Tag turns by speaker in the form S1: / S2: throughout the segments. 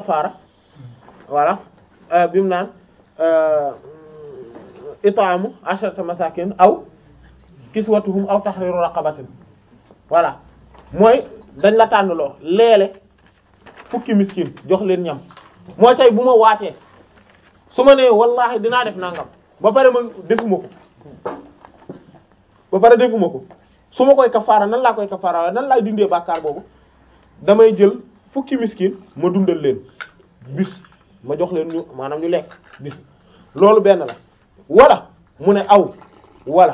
S1: kafaara voilà bi mu naan itaamu asharata masakin aw kiswatuhum aw tahriru raqabatin voilà mooy dañ la tànn loo leele fukki miskin jox leen ñam mooy tey bu ma waatee su ma nee wallahi dinaa def nangam ba pare ma defuma ko ba pare defuma ko su ma koy kafaara nan laa koy kafaara waaye nan laay dindee bàkkaar boobu damay jël fukki miskin ma dundal leen bis ma jox leen ñu maanaam ñu lekk bis loolu benn la wala mu ne aw wala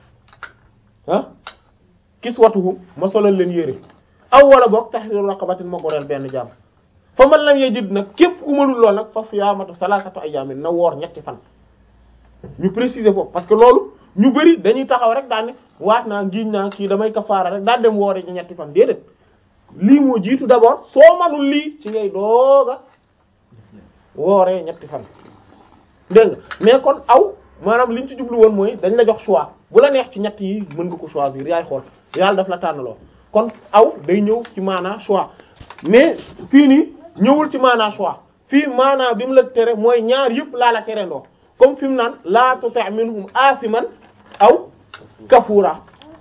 S1: ah kiswatuhum ma solal leen yére aw wala boog tahriru raqabatin ma goreel benn jaam fa man lam yajid nag képp ku mënul lool nag fa siyaamatu salasatu ayyamin na woor ñetti fan ñu préciser foofu parce que loolu ñu bari dañuy taxaw rek daan ne waat naa ngiñ naa kii damay kafaara rek daan dem woore ñu ñetti fan déedéet lii moo jiitu d'abord soo manul lii ci ngay dooga wooree ñetti fan dégg nga mais kon aw maanaam liñ ci jublu woon mooy dañ la jox choix bu la neex ci ñett yi mën nga ko choisir yaay xool yàlla daf la tànnaloo kon aw day ñëw ci maanaa choix mais fii nii ñëwul ci maanaa choix fii maanaa bi mu la tere mooy ñaar yëpp laa la tere ndoo comme fi mu naan laa tuti' minhum asiman aw kafura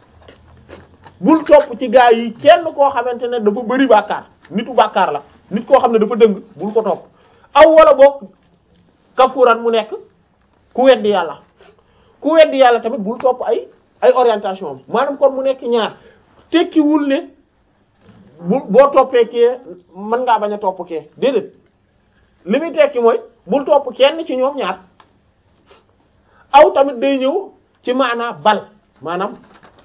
S1: bul topp ci gaa yi kenn koo xamante ne dafa bëri bàkkaar nitu bàkkaar la nit koo xam ne dafa dëng bul ko topp aw wala boog kafuran mu nekk ku weddi yàlla ku weddi yàlla tamit bul topp ay ay orientation am maanaam kon mu nekk ñaar tekkiwul ne bu boo toppee kee mën ngaa bañ a topp kee déedéet li muy tekki mooy bul topp kenn ci ñoom ñaar aw tamit day ñëw ci maanaa bal maanaam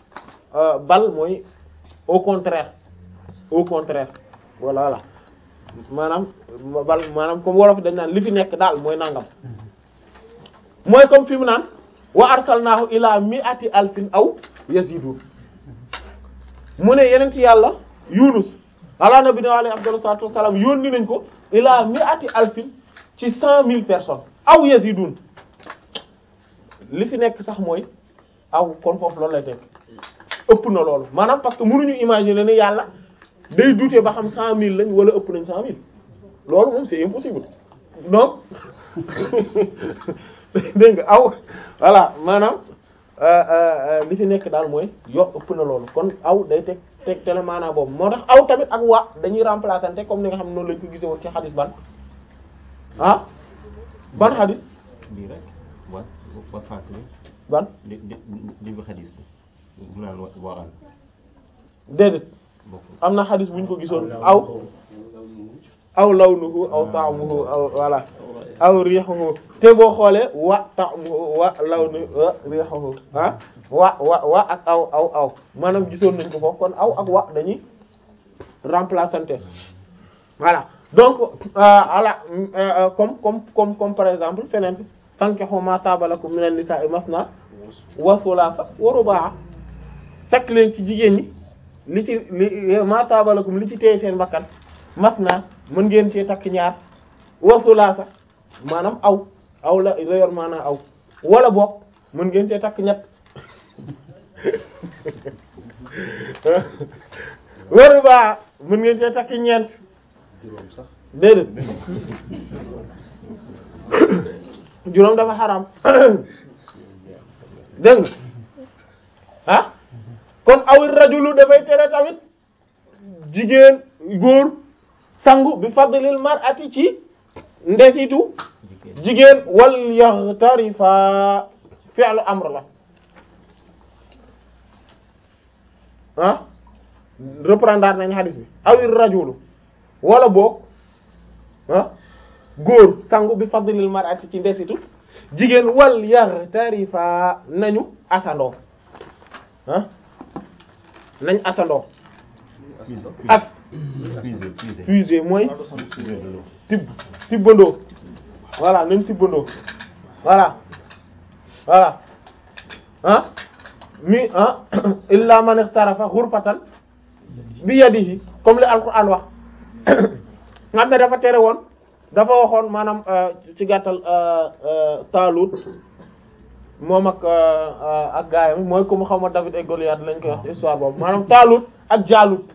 S1: bal mooy au contraire au contraire voilà voilà maanaam bal maanaam comme wolof dañ naan li fi nekk daal mooy nangam mooy comme fi mu naan wa arsalnaahu ila mi'ati alfin aw yazidun mu ne yeneen ci yàlla yunus ala nabi na alayhi afdalu salatu wassalam yónni nañ ko ila mi'ati alfin ci cent mille personnes aw yazidun li fi nekk sax mooy aw kon foofu loolu lay tekk ëpp na loolu maanaam parce que mënuñu imaginer ne yàlla day douter ba xam cent mille lañ wala ëpp nañ cent mille loolu moom c'est impossible donc dégg nga aw voilà maanaam li fi nekk daal mooy yo ëpp na loolu kon aw day teg teg tele maanaam boobu moo tax aw tamit ak wa dañuy remplaçante comme ni nga xam ne noonu lañ ko gisee woon ci xadis ban ah ban xadis
S2: bii rek wa wa faatu
S1: ban
S2: li li li bi xadis bi mu naan wa waral
S1: déedéet
S2: bokkul
S1: am na xadis bu ñu ko gisoon aw aw lawnuhu aw ta'muhu aw voilà aw rihuhu te boo xoolee wa ta'muhu wa lawnuhu wa rihuhu ah wa wa wa ak aw aw aw maanaam gisoon nañ ko foofu kon aw ak wa dañuy remplaçante voilà donc voilà comme comme comme comme par exemple feneen fankihu ma taaba lakum minan nisa'i masna wa thulatha wa ruba' takk leen ci jigéen ñi li ci li ma taaba lakum li ci téye seen bakkan masna mën ngeen cee takk ñaar wa thulatha maanaam aw aw la la yor maanaam aw wala boog mën ngeen cee takk ñett wa ruba' mën ngeen cee takk ñeent déedéet juróom dafa xaram dégg nga ah kon awit rajulu dafay tere tamit jigéen góor sangu bi fadlil mar'ati ci ndesitu jigéen wal yaxtarifa fi'lu amr la ah reprendre nañ hadis bi awit rajulu wala boog ah góor sangu bi fadlil mar'ati ci ndesitu jigéen wal yaxtarifa nañu asandoo ah nañ asandoo as
S2: puiser puiser
S1: puiser mooy
S2: puiser de l'eau
S1: tibb tibbandoo voilà nañ tibbandoo voilà voilà ah mi ah illa man ihtarafa ghurfatan bi yadihi comme li alquran wax nga xam ne dafa tere woon dafa waxoon maanaam ci gàttal Taalut moom ak ak gaayam mooy comme xaw ma David et Goliath lañ koy wax ci histoire boobu maanaam Taalut ak Jaalut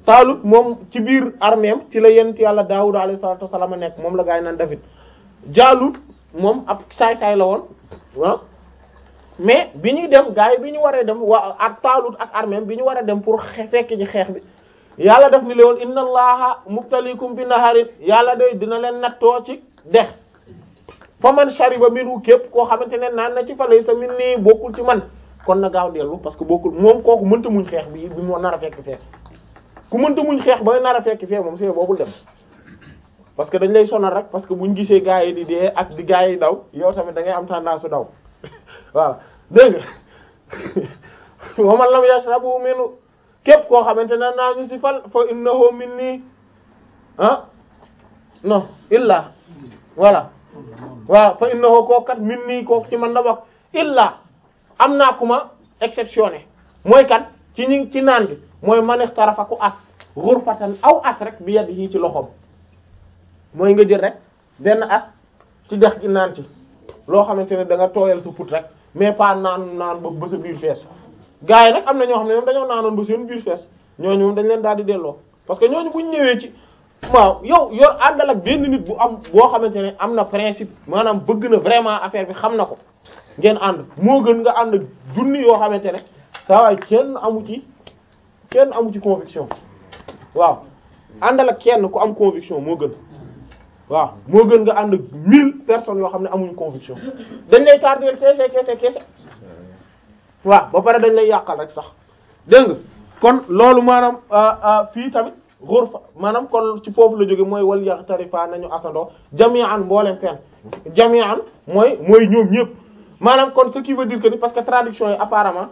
S1: Taalut moom ci biir arméem ci la yent yàlla Daawud alayhi salaatu wassalaam nekk moom la gaa yi naan David Jaalut moom ab saay-saay la woon ah mais bi ñuy dem gaa yi bi ñu waree dem waa ak Taalut ak arméem bi ñu war a dem pour xe fekk ji xeex bi yàlla def ni leen woon inna allaha mubtalikum bi naharin yàlla de dina leen nattoo ci dex fa man shariba minhu képp koo xamante ne naan na ci fa lay sa min nii bokkul ci man kon na gaaw dellu parce que bokkul moom kooku mënta muñ xeex bi bi mu nar a fekk fee ku mënta muñ xeex ba nar a fekk fee moom see boobul dem parce que dañ lay sonal rek parce que buñ gisee gaa yi di dee ak di gaa yi daw yow tamit da ngay am tendance su daw waaw dégg nga wa man lam yashrabu minhu képp koo xamante ne naa ñu ci fal fa innahu minni ah non illa voilà waaw fa innahu kooku kat minni kooku ci man la bokk illa am naa ku ma exceptionné mooy kat ci ñi ci naan bi mooy man ixtarafa ku as ghurfatan aw as rek bi yadihi ci loxoom mooy nga jël rek benn as ci dex gi naan ci loo xamante ne da nga tooyal sa put rek mais pas naan naan ba ba sa biir fees gars yi nag am na ñoo xam ne ñoom dañoo naanoon ba seen biir fees ñooñu moom dañ leen daal di delloo parce que ñooñu bu ñu ñëwee ci waaw yow yor àndal ak benn nit bu am boo xamante ne am na principe maanaam bëgg na vraiment affaire bi xam na ko ngeen ànd moo gën nga ànd ak junni yoo xamante ne saa waay kenn amu ci kenn amu ci conviction waaw àndal ak kenn ku am conviction moo gën waaw moo gën nga ànd ak mille personnes yoo xam ne amuñu conviction dañ lay tardeel keese keese keese waaw ba pare dañ lay yàqal rek sax dégg nga kon loolu maanaam fii tamit ghurfa maanaam kon ci foofu la jóge mooy wal yaxtarifa nañu asandoo jami'an mboolem seen jami'an mooy mooy ñoom ñëpp maanaam kon ce qui veut dire que ni parce que traduction yi apparemment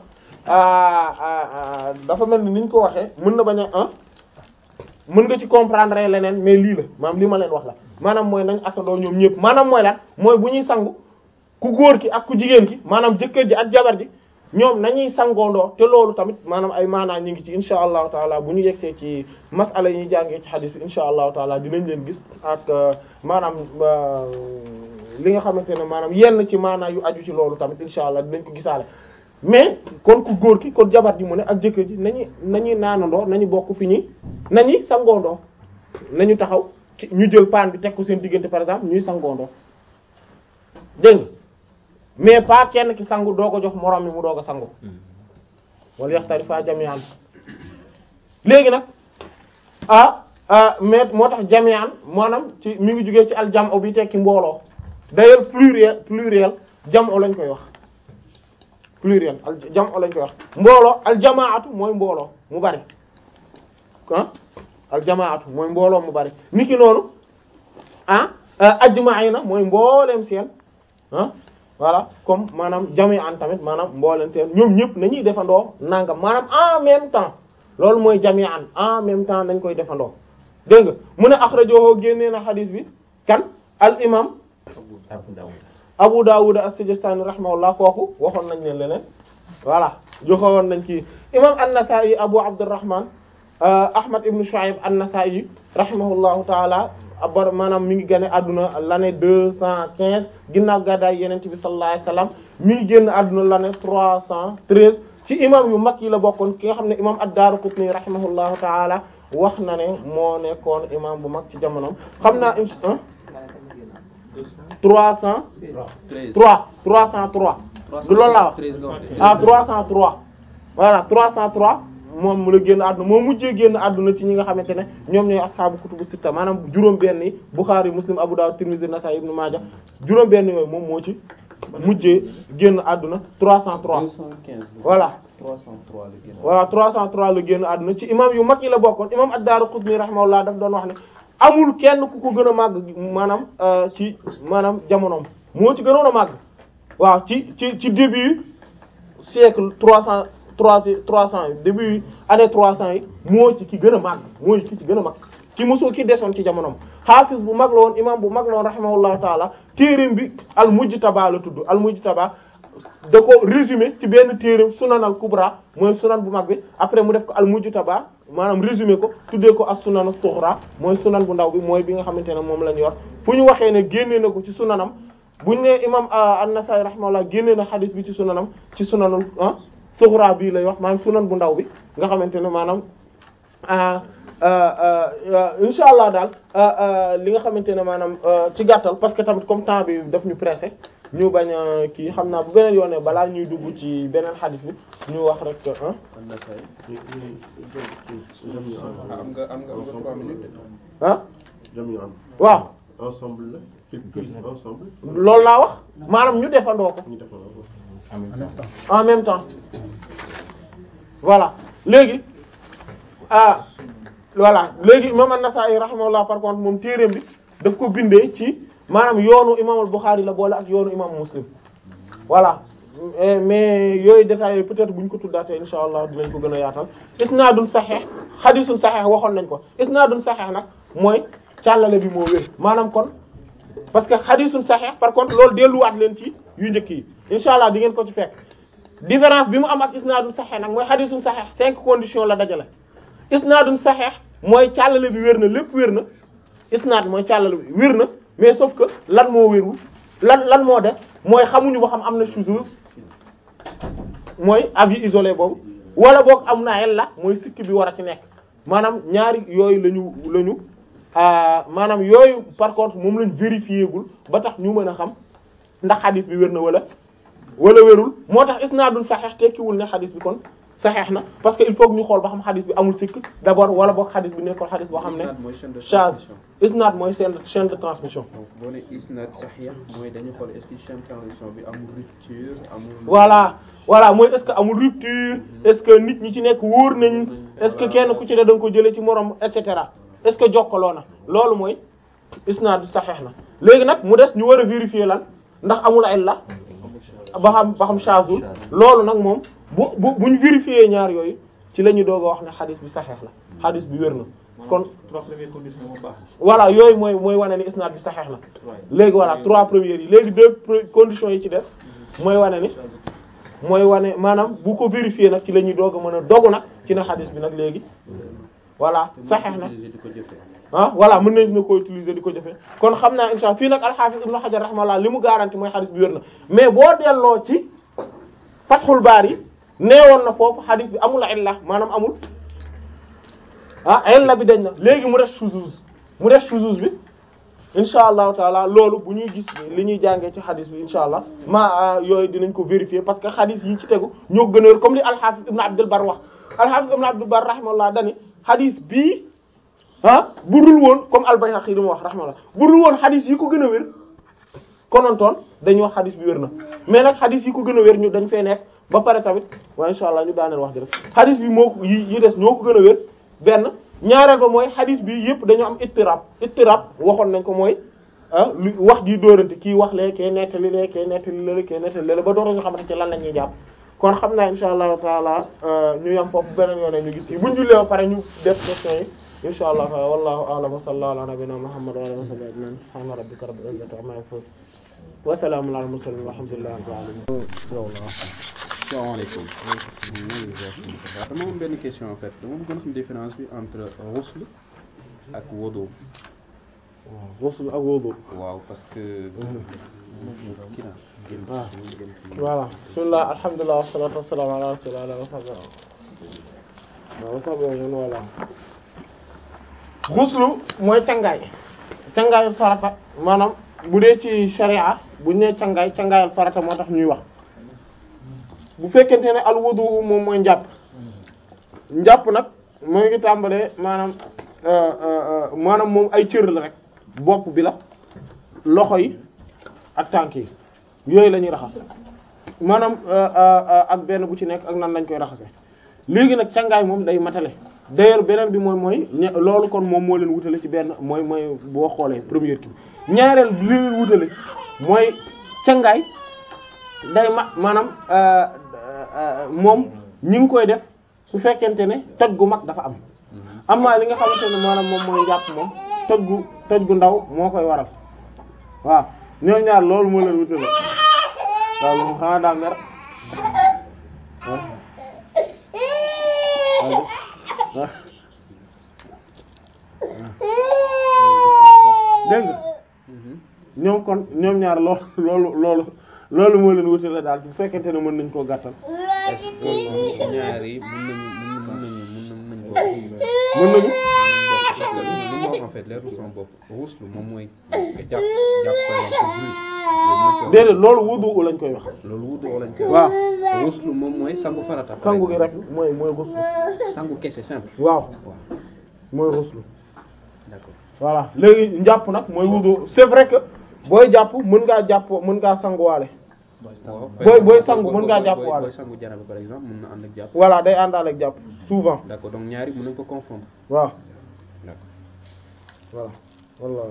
S1: dafa mel ni ni ñu ko waxee mën na bañ a ah mën nga ci comprendre leneen mais lii la maanaam li ma leen wax la maanaam mooy nañ asandoo ñoom ñëpp maanaam mooy lan mooy bu ñuy sangu ku góor ki ak ku jigéen ki maanaam jëkkër ji ak jabar ji ñoom nañuy sangoondoo te loolu tamit maanaam ay maanaa ñu ngi ci insha allahu taala bu ñu yegsee ci masala yi ñuy jàngee ci xadis bi insha allahu taala dinañ leen gis ak maanaam li nga xamante ne maanaam yenn ci maanaa yu aju ci loolu tamit insha allah dinañ ko gisaale mais kon ku góor ki kon jabar ji mu ne ak jëkkër ji nañu nañuy naanandoo nañu bokk fi ñuy nañuy sangoondoo nañu taxaw ñu jël paan bi teg ko seen diggante par exemple ñuy sangoondoo dégg nga mais pas kenn ki sangu doo ko jox moroom mi mu doog a sangu wala yaxtarifa jami'an léegi nag ah ah mais moo tax jami'an maanaam ci mi ngi jugee ci aljam'u bi tekki mbooloo d'ailleurs pluriel pluriel jam'u lañ koy wax pluriel al jam'u lañ koy wax mbooloo aljamaatu mooy mbooloo mu bari ah aljamaatu mooy mbooloo mu bari niki noonu ah ajma'ina mooy mbooleem seen ah voilà comme maanaam jami'an tamit maanaam mbooleen seen ñoom ñëpp nañuy defandoo nangam maanaam en même temps loolu mooy jami'an en même temps nañ koy defandoo dégg nga mu ne akhrajahu génnee na xadis bi kan al imam Abu Dawud as-Sijistani rahimahullah kooku waxoon nañ leen leneen voilà joxewoon nañ ci imam an-Nasa'i Abu Abdurrahman Ahmad ibn Shu'ayb an-Nasa'i rahimahullahu ta'ala abar maanaam mi ngi génn àdduna l'année deux cent quinze ginnaaw gàddaay yeneen bi sallallahu alayhi wasallam mi ngi génn àdduna l'année trois cent treize ci imam yu mag yi la bokkoon ki nga xam ne imam ad-Daraqutni rahimahullahu ta'ala wax na ne moo nekkoon imam bu mag ci jamonoom xam naa im trois cent trois trois cent trois du loolu laa wax ah trois cent trois voilà trois cent trois moom mu la génn àdduna moo mujjee génn àdduna ci ñi nga xamante ne ñoom ñooy asxaabu kutubu sitta maanaam juróom benn yi Bukhari Muslim Abu Dawud Tirmidhi Nasa'i Ibn Majah juróom benn yooyu moom moo ci mujjee génn àdduna 303 voilà
S3: 303 la génn.
S1: voilà 303 la génn àdduna ci imam yu mag yi la bokkoon imam ad-Daraqutni rahimahullah daf doon wax ne amul kenn ku ko gën a màgg maanaam ci maanaam jamonoom moo ci gënoon a màgg waaw ci ci ci début siècle 300 trois trois cent yi début année trois cent yi moo ci ki gën a màgg mooy ki ci gën a mag ki mosoo ki desoon ci jamonoom xaafis bu mag la woon imam bu mag la woon rahimahullahu taala téereem bi al mujtaba la tudd al mujtaba da ko résumé ci benn téereem sunan al kubra mooy sunan bu mag bi après mu def ko al mujtaba maanaam résumé ko tuddee ko as sunan as-sughra mooy sunan bu ndaw bi mooy bi nga xamante ne moom lañ yor fu ñu waxee ne génnee na ko ci sunanam buñ ne imam an-Nasa'i rahimahullah génnee na xadis bi ci sunanam ci sunanul ah suxra bii lay wax maanaam sunan bu ndaw bi nga xamante ne maanaam insha allah daal li nga xamante ne maanaam ci gàttal parce que tamit comme temps bi daf ñu pressé ñu bañ a kii xam naa bu beneen yoone balaa ñuy dugg ci beneen xadis bi ñu wax rek ah
S3: am nga am nga am nga trois minutes.
S1: ah
S4: jami'an
S1: waaw
S4: ensemble la tous ensemble
S1: loolu laa wax maanaam ñu defandoo ko
S4: ñu defal ko
S2: en même temps.
S1: en même temps voilà léegi ah voilà léegi imam an-Nasa'i rahimahullah par contre moom téereem bi daf ko bindee ci maanaam yoonu imam al-Bukhari la boole ak yoonu imam Muslim voilà Eh, mais yooyu détails yooyu peut-être bu ñu ko tuddaatee insha allah dinañ ko gën a yaatal isnaadun saxiix xadiisun saxiix waxoon nañ ko isnaadun saxiix nag mooy càllale bi moo wér maanaam kon parce que xadiisun saxiix par contre loolu delluwaat leen ci yu njëkk yi insha allah di ngeen ko ci fekk différence bi mu am ak isnaadun saxiix nag mooy xadiisun saxiix cinq conditions la dajale isnaadun saxiix mooy càllale bi wér na lépp wér na isnaad mooy càllale bi wér na mais sauf que lan moo wérul lan lan moo des mooy xamuñu ba xam am na shuzuz mooy avis isolé boobu wala boog am na illa mooy sikk bi war a ci nekk maanaam ñaari yooyu lañu lañu maanaam yooyu par contre moom lañ vérifié gul ba tax ñu mën a xam ndax xadis bi wér na wala wala wérul moo tax isnaadul saxeex tekkiwul ne xadis bi kon saxeex na parce que il faut que ñu xool ba xam xadis bi amul sikk d'abord wala boog xadis bi nekkoon xadis boo xam ne
S3: Isnaad mooy chaîne de
S1: charge
S3: transmission.
S1: isnaad mooy chaîne chaîne de transmission
S3: donc boo nee isnaad sahih mooy dañu xool est-ce que chaîne de transmission bi amul rupture amul.
S1: voilà voilà mooy est-ce que amul rupture est-ce que nit ñi ci nekk wóor nañ est-ce que kenn ku ci ne da nga ko jëlee ci morom et cetera est-ce que jokkaloo na loolu mooy isnaad saxeex na léegi nag mu des ñu war a vérifier lan ndax amul illa ba xam ba xam chazul loolu nag moom bu bu buñ vérifier ñaar yooyu ci la ñu doog a wax ne xadis bi saxeex la xadis bi wér na kon
S5: trois premières conditions moo baax
S1: voilà yooyu mooy mooy wane ni isnaad bi saxeex na léegi voilà trois premières yi léegi deux pre- conditions yi ci des mooy wane ni mooy wane maanaam bu ko vérifier nag ci la ñuy doog a mën a dogu nag ci na xadis bi nag léegi voilà saxeex na
S3: utiliser di ko jëfee.
S1: ah voilà mën nañ na ko utiliser di ko jëfee kon xam naa insha Allah fii nag alxaafis ibnu xajar rahimahullah li mu garanti mooy xadis bi wér na mais boo delloo ci fatxul baari neewoon na foofu xadis bi amul illa maanaam amul ah illa bi dañ na léegi mu def shuzuz mu def shuzuz bi insha allahu taala loolu bu ñuy gis li ñuy jàngee ci xadis bi insha allah ma yooyu dinañ ko vérifier parce que xadis yi ci tegu ñoo gën a wér comme li alxaafis ibnu abdul bar wax alxaafis ibnu abdul bar rahimahullah dani xadis bii ah bu dul woon comme al-Bayhaqi li mu wax rahimahullah bu dul woon xadis yi ko gën a wér konontoon dañuy wax xadis bi wér na mais nag xadis yi ko gën a wér ñu dañ fay nekk ba pare tamit waaye insha allah ñu daaneel wax ji rek xadis bi moo ko yi yi des ñoo ko gën a wér benn ñaareel ba mooy xadis bi yëpp dañoo am ittirab ittirab waxoon nañ ko mooy ah lu wax ji dóorante kii wax lee kee nettali lee kee nettali lële kee nettali lële ba doora ñu xamante ci lan la ñuy jàpp kon xam naa insha allahu taala ñu yam foofu beneen yoone ñu gis kii buñ jullee ba pare ñu def question yi insha allah wallahu a'lam wa sallallahu ala nabiyyina muhammad wa ala alihi wa sahbihi ajma'in subhana rabbika rabbil izzati amma yasifun wa salamun ala al mursalin walhamdulillahi rabbil alamin
S3: salaamaaleykum. waaw dama am benn question en fait dama bëggoon xam différence bi entre ghusl ak wudu.
S1: ghusl ak wudu
S3: waaw parce que. kii na génn
S1: waaw
S3: génn fii.
S1: voilà bismillah alhamdulillah wassalatu wassalamu ala rasulillah wa ala wa sahbihi wa sahbihi voilà ghuslu mooy cangaay cangaayal farata maanaam bu dee ci sharia buñ nee cangaay cangaayal farata moo tax ñuy wax bu fekkente ne al wudu moom mooy njàpp njàpp nag moo ngi tàmbalee maanaam euh, euh, maanaam moom ay cër la rek bopp bi la loxo yi ak tànk yi yooyu la ñuy raxas maanaam euh, euh, ak benn bu ci nekk ak nan lañ koy raxase léegi nag cangaay moom day matale d'ailleurs beneen bi mooy mooy ña- loolu kon moom moo leen wutale ci benn mooy mooy boo xoolee première kii ñaareel bi li leen wutale mooy cangaay day ma maanaam euh, euh, moom ñi ngi koy def su fekkente ne toj gu mag dafa am amaa li nga xamante ne maanaam moom mooy njàpp moom toj gu toj gu ndaw moo koy waral waaw ñoom ñaar loolu moo leen wutale waaw moom xanaa daa mer ah dégg nga ñoom kon ñoom ñaar loolu loolu loolu loolu moo leen wutale daal bu fekkente ne mën nañ koo gàttal
S3: est-ce que ñaar yi mën nañu mën nañu mën nañu mën nañu ko
S1: mën nañu
S3: parce que li ma wax en fait leerul sama bopp ruslu moom mooy nga jàpp jàpp par exemple julli
S1: déedéet loolu wudu lañ koy wax
S3: loolu wudu lañ koy
S1: waaw
S3: ruslu moom mooy sangu farata par
S1: sangu gi
S3: exemple.
S1: rek mooy mooy ruslu
S3: sangu kese simple
S1: waaw
S3: waaw
S1: mooy ruslu
S3: d'accord
S1: voilà léegi njàpp nag mooy wudu c'est vrai que booy jàpp mën ngaa jàpp mën ngaa sanguwaale
S3: waaw
S1: booy- booy sangu mën ngaa jàpp
S3: booy-
S1: waale.
S3: booy sangu janaba par exemple mën na ànd ak jàpp
S1: voilà day àndaale ak jàpp souvent
S3: d'accord donc ñaari mën nañ ko confondre
S1: waaw
S3: d'accord
S1: voilà voilà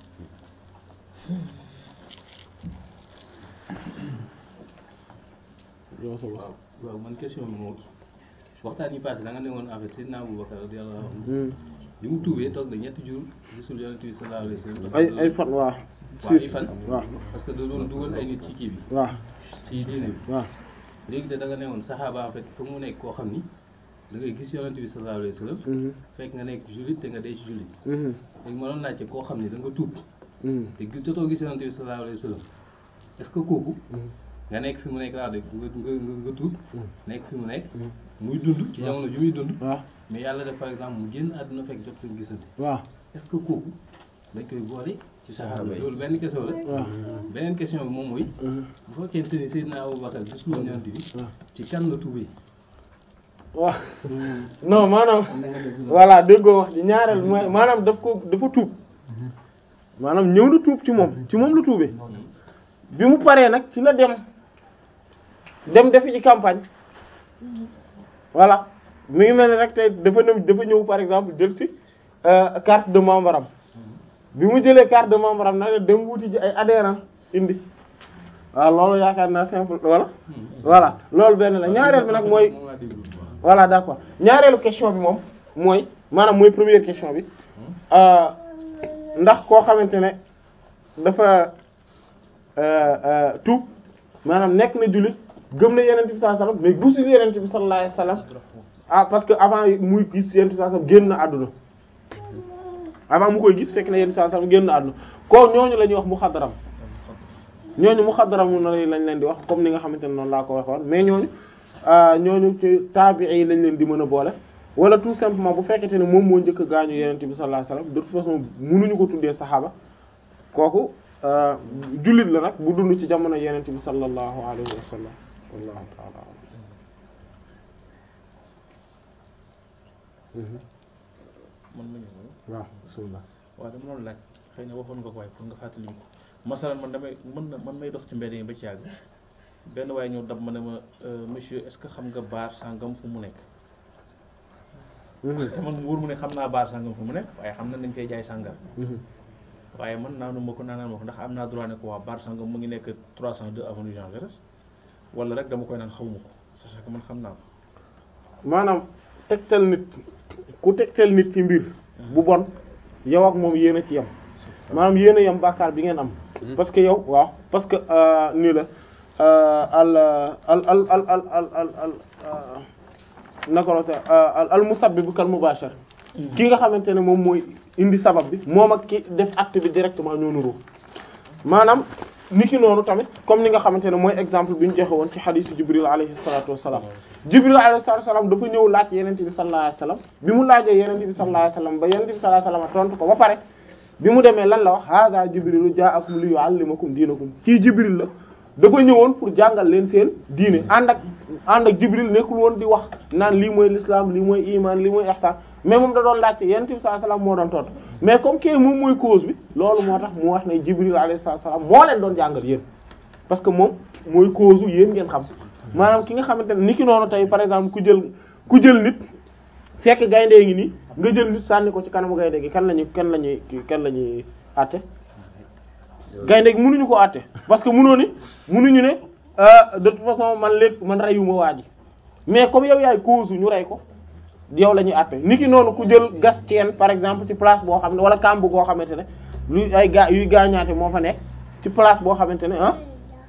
S1: yow sa
S2: waaw waaw man question bi moom waxtaan yi passé da nga ne woon en fait Seydina Aboubacar radiyallahu anhu bi mu tuubee toog na ñetti jours gisul yonent bi sallallahu alayhi wa sallam parce
S1: ay
S2: que
S1: ay fan waaw
S2: waaw ay
S1: siis
S2: fan
S1: waaw
S2: parce que da doon dugal ay nit ci kii bi
S1: waaw
S2: ci diine bi
S1: waaw
S2: léegi te da nga ne woon saxaaba en fait foog mu nekk koo xam ni da ngay gis yonent bi sallallahu alayhi wa sallam
S1: mhm
S2: fekk nga nekk jullit te nga dee ci jullit
S1: mhm
S2: léegi ma doon laajte koo xam ni da nga tuub
S1: mhm
S2: te gis jotoo gis yonent bi sallallahu alayhi wa sallam est-ce que kooku nga nekk fi mu nekk laa de nga nga nga nga tuub nekk fi mu nekk muy dund ci jamono ju muy dund
S1: waaw
S2: mais yàlla def par exemple mu génn àdduna fekk jot leen gisante
S1: waaw
S2: est-ce que kooku dañ koy boole ci saxaaba yi
S3: yi.
S2: loolu benn question la
S1: waaw
S2: beneen question bi moom mooy
S1: mhm
S2: bu fekkente ni Seydina Aboubacar gis lu yonent bi
S1: waaw
S2: ci kan la tuubee
S1: waaw non maanaam voilà déggoo wax ji ñaareel mooy maanaam daf ko dafa tuub maanaam ñëw na tuub ci moom ci moom la tuubee bi mu paree nag ci la dem dem defi ci campagne voilà mi ngi mel ni rek tey dafa ñëw dafa ñëw par exemple jël ci euh, carte de membre am bi mu jëlee carte de membre am nag dem wuti ji ay adhérents indi waaw loolu yaakaar naa simple voilà voilà loolu benn la ñaareel bi nag mooy
S2: moom laa déglu waaw.
S1: voilà d'accord ñaareelu question bi moom mooy maanaam mooy première question bi euh, ndax koo xamante ne dafa euh, euh, tuub maanaam nekk na jullit gëm na yenent bi sallallahu alayhi wasallam mais gisul yenent bi sallallahu alayhi wasallam ah parce que avant muy gis yenent bi sallallahu alayhi wasallam génn na àdduna avant mu koy gis fekk na yenent bi sallallahu alayhi wasallam génn na àdduna ko ñooñu la ñuy wax muxaddaram ñooñu muxaddaram na lañ leen di wax comme ni nga xamante ne noonu laa ko waxoon mais ñooñu ah, ñooñu ci taabi'i yi lañ leen di mën a boole wala tout simplement bu fekkente ne moom moo njëkk a gaañu yenent bi sallallahu alayhi wasallam de toute façon mënuñu ko tuddee saxaaba kooku euh, jullit la nag bu dund ci jamono yenent bi sallallahu alayhi wa sallam wallahu ta'ala a'lam. Mhm.
S5: man ma ñëw
S1: waaw bismillah
S5: waaw dama doon laaj xëy na waxoon nga ko waaye pour nga fàttali ko masalan man damay mën na man may dox ci mbedd yi ba ci yàgg benn waaye ñëw dab ma ne ma euh, monsieur est-ce que xam nga baar sangam fu mu nekk
S1: Mhm.
S5: te man mu wóor mu ne xam naa baar sangam fu mu nekk waaye xam na dañ fay jaay sàngar
S1: Mhm.
S5: waaye man naanu ma ko naanaan ma ko ndax am naa droit ne ko waa baar sangam mu ngi nekk 302 avenue Jean Jaurès wala rek dama koy naan xawma ko sachant que man xam naa ko
S1: maanaam tegtal nit ku tegtal nit ci mbir bu bon yow ak moom yéen a ci yem maanaam yéen a yem bàkkaar bi ngeen am parce que yow waaw parce que euh, nii la euh, al al al al al al al al euh, naka la te al al musabbib kal mubashir ki nga xamante ne moom mooy indi sabab bi moom ak ki def acte bi directement ñoo nuroo maanaam niki noonu tamit comme ni nga xamante ne mooy exemple bi ñu joxe woon ci xadiisu Jibril alayhi salaatu wassalaam Jibril alayhi salaatu wassalaam dafa ñëw laaj Yonent bi sallallahu alayhi wasallam bi mu laajee Yonent bi sallallahu alayhi wasallam ba Yonent bi sallallahu alayhi wasallam tontu ko ba pare bi mu demee lan la wax hada Jibrilu ja'akum li yu'allimakum diinakum kii Jibril la dafa ñëwoon pour jàngal leen seen diine ànd ak ànd ak Jibril nekkul woon di wax naan lii mooy l'islam lii mooy iman lii mooy ihsan mais moom da doon laajte Yonent bi sallallahu alayhi wasallam moo doon tontu mais comme que moom mooy cause bi loolu moo tax mu wax ne Jibril alayhi salaam moo leen doon jàngal yéen parce que moom mooy cause u yéen ngeen xam maanaam ki nga xamante ne ni ki noonu tey par exemple ku jël ku jël nit fekk gaynde ngi nii nga jël nit sànni ko ci kanamu gaynde gi kan lañuy kan lañuy kan la ñuy àtte gaynde gi mënuñu ko àtte parce que mënoo ni mënuñu ne euh, de toute façon man léegi man reyuma waa ji mais comme yow yaay cause ñu rey ko yow la ñuy àtte ni ki noonu ku jël gas teen par exemple ci place boo xam ne wala kàmb goo xamante ne luy ay gaa yuy gaañaate moo fa nekk ci place boo xamante ne ah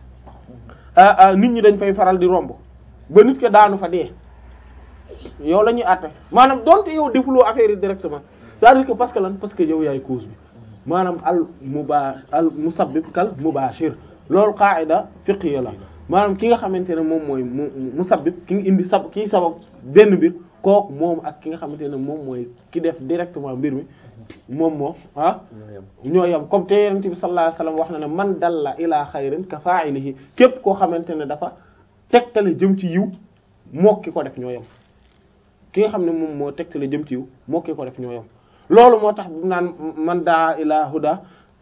S1: ah ah nit ñi dañ fay faral di romb ba nit ko daanu fa dee yow la ñuy àtte maanaam donte yow defuloo affaire yi directement c'est-à-dire que parce que lan parce que yow yaay cause bi maanaam al muba al musabbib kal mubashir loolu qaida fiqhiyya la maanaam ki nga xamante ne moom mooy mu musabbib ki nga indi sab kii sabab benn mbir kooku moom ak ki nga xamante ne moom mooy ki def directement mbir mi moom moo ah ñoo yem comme te yonent bi sallallahu alayhi wasallam wax na ne man dalla ila xayrin ka fa'ilihi képp koo xamante ne dafa tegtale jëm ci yiw moo ki ko def ñoo yem ki nga xam ne moom moo tegtale jëm ci yiw moo ki ko def ñoo yem loolu moo tax bu naan man daa ila huda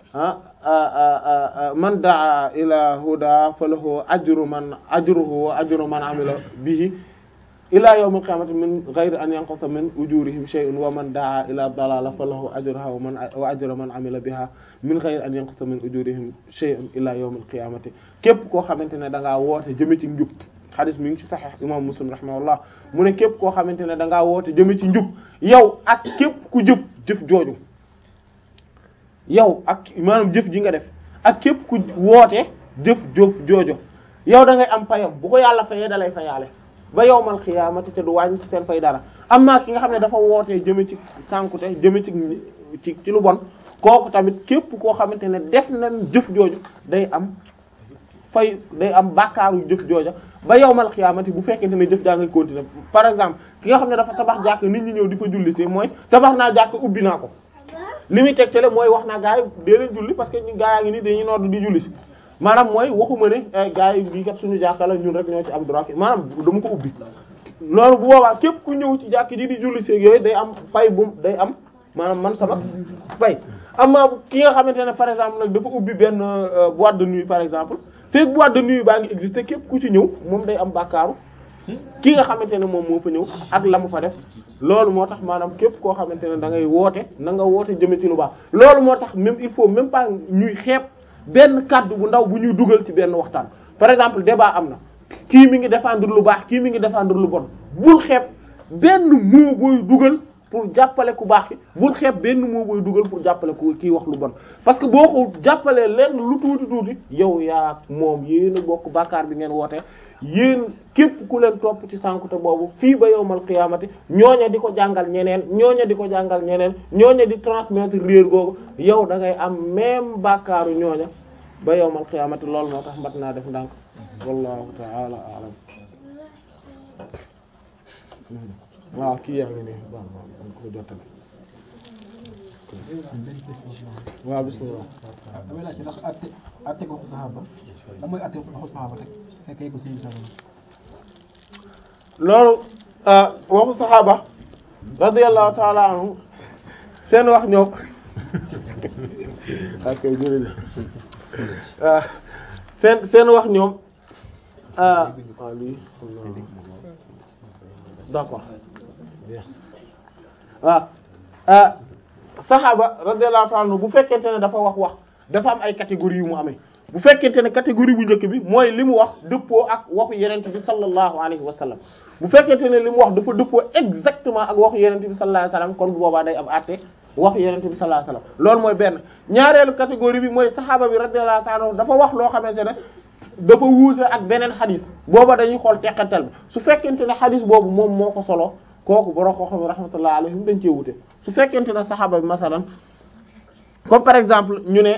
S1: ah man daa ila huda falahu ajru man ajruhu wa ajru man amila bihi ila yawm al-qiyamati min ghayri an yanqusa min ujurihim shay'un wa man daa ila dalala falahu ajruha wa man wa ajru man amila biha min ghayri an yanqusa min ujurihim shay'un ila yawm al-qiyamati képp koo xamante ne da ngaa woote jëme ci njub xadis mi ngi ci sahih imam muslim rahimahullah mu ne képp koo xamante ne da ngaa woote jëme ci njub yow ak képp ku jëf jëf jooju yow ak maanaam jëf ji nga def ak képp ku woote jëf jëf joojo yow da ngay am payam bu ko yàlla fayee da lay fayaale ba yowmal xiyaamati te du wàññi ci seen fay dara amma ki nga xam ne dafa wootee jëme ci sànkute jëme ci ci ci lu bon kooku tamit képp koo xamante ne def na jëf jooju day am fay day am bàkkaaru jëf jooja ba yowmal xiyaamati bu fekkente ne jëf jaa ngay continuer par exemple ki nga xam ne dafa tabax jàkk nit ñi ñëw di fa julli si mooy tabax naa jàkk ubbi naa ko li muy tegtale mooy wax naa gaa yi dee leen julli parce que ñu gaa yaa ngi nii dañuy nodd di julli si maanaam mooy waxuma ne gaa yi bii kat suñu jàkka la ñun rek ñoo ci am droit maanaam dama ko ubbi loolu bu boobaa képp ku ñëw ci jàkk ji di julli seeg yooyu day am fay bu day am maanaam man sama fay amma ki nga xamante ne par exemple nag dafa ubbi benn boîte de nuit par exemple fekk boîte de nuit baa ngi exister képp ku ci ñëw moom day am bàkkaaru ki nga xamante ne moom moo fa ñëw ak la mu fa def loolu moo tax maanaam képp koo xamante ne da ngay woote na nga woote jëme ci lu baax loolu moo tax même il faut même pas ñuy xeeb benn kàddu bu ndaw bu ñuy dugal ci benn waxtaan par exemple débat am na kii mi ngi défendre lu baax kii mi ngi défendre lu bon bul xeeb benn mot booy dugal pour jàppale ku baax ki bul xeeb benn mot booy dugal pour jàppale ku kii wax lu bon parce que boo ko jàppalee lenn lu tuuti tuuti yow yaa moom yéen a bokk bàkkaar bi ngeen woote yéen képp ku leen topp ci sànkute boobu fii ba yowmal qiyaamati ñooña di ko jàngal ñeneen ñooña di ko jàngal ñeneen ñooña di transmettre réer googu yow da ngay am même bàkkaaru ñooña ba yowmal qiyaamati loolu moo tax mbat naa def ndànk wallahu ta'ala a'lam waaw kii yaa ngi nii bon bon ko jottali waaw bismillah
S6: damay laajte ndax atte atte ko saxaaba lan mooy atte ko saxaaba teg fekkee ko sëñ Sall
S1: loolu waxu saxaaba radiyallahu ta'ala anhu seen wax ñoom ak jërëjëf seen seen wax ñoom waaw lii d'accord waaw saxaaba radiyallahu ta'ala anhu bu fekkente ne dafa wax wax dafa am ay catégories yu mu amee bu fekkente ne catégorie bu njëkk bi mooy li mu wax dëppoo ak waxu yenente bi sallallahu alayhi wa sallam bu fekkente ne li mu wax dafa dëppoo exactement ak waxu yenente bi sallallahu alayhi wa sallam kon bu boobaa day am àtte waxu yenente bi sallallahu alayhi wa sallam loolu mooy benn ñaareelu catégorie bi mooy saxaaba bi radiyallahu ta'ala anhu dafa wax loo xamante ne dafa wuute ak beneen xadis booba dañuy xool teqantal bi su fekkente ne xadis boobu moom moo ko solo kooku borom koo xam ne rahmatullahi alayhim dañ cee wuute su fekkente ne saxaaba bi masalan comme par exemple ñu ne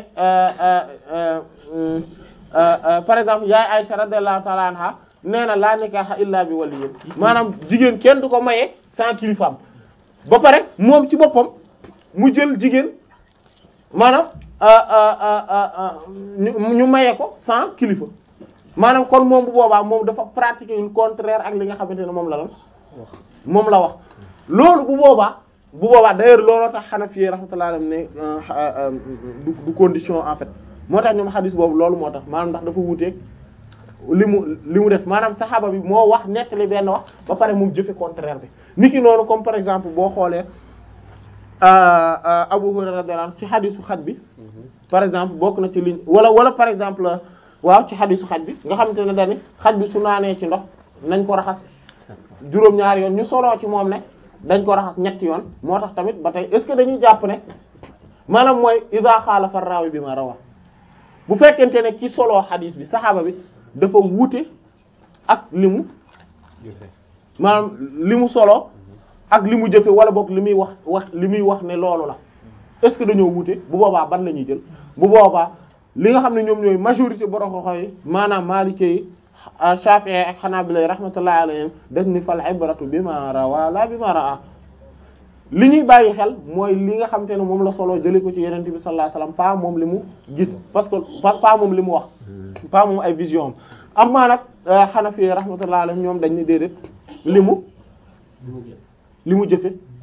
S1: par exemple yaay Aisha radiyallahu ta'ala anha nee na laa nikaha illa bi waliyyin maanaam jigéen kenn du ko maye sans kilifaam ba pare moom ci boppam mu jël jigéen maanaam ñu maye ko sans kilifa maanaam kon moom bu boobaa moom dafa pratiquer le contraire ak li nga xamante ne moom la lan moom la wax loolu bu boobaa bu boobaa d'ailleurs looloo tax Hanafi rahmatullah alayhi ne du du condition en fait moo tax ñoom xadis boobu loolu moo tax maanaam ndax dafa wuuteeg li mu li mu def maanaam saxaaba bi moo wax nettali benn wax ba pare moom jëfe contraire bi niki noonu comme par exemple boo xoolee Abu Hurayra radiyallahu anhu ci xadisu xaj bi par exemple bokk na ci liñ wala wala par exemple waaw ci xadisu xaj bi nga xamante ne dani xaj bi su naanee ci ndox nañ ko raxas juróom-ñaari yoon ñu soloo ci moom ne dañ ko raxas ñetti yoon moo tax tamit ba tey est-ce que dañuy jàpp ne maanaam mooy iza xaalafa rawi bi ma rawa bu fekkente ne ki soloo xadis bi saxaaba bi dafa wuute ak li mu maanaam li mu soloo ak li mu jëfe wala boog li muy wax wax li muy wax ne loolu la est-ce que dañoo wuute bu boobaa ban la ñuy jël bu boobaa li nga xam ne ñoom ñooy majorité borom xoxo yi maanaam Maliki yi Shafi'i ak Hanabila rahmatullahi alayhim dañ ni fal ibratu bima rawa la bima ra'a li ñuy bàyyi xel mooy li nga xamante ne moom la solo jëlee ko ci Yonent bi sallallahu alayhi wasallam pas moom li mu gis parce que pas pas moom li mu wax pas moom ay vision am amaa nag Hanafi rahmatullahi alayhim ñoom dañ ni déedéet li mu li mu jëfe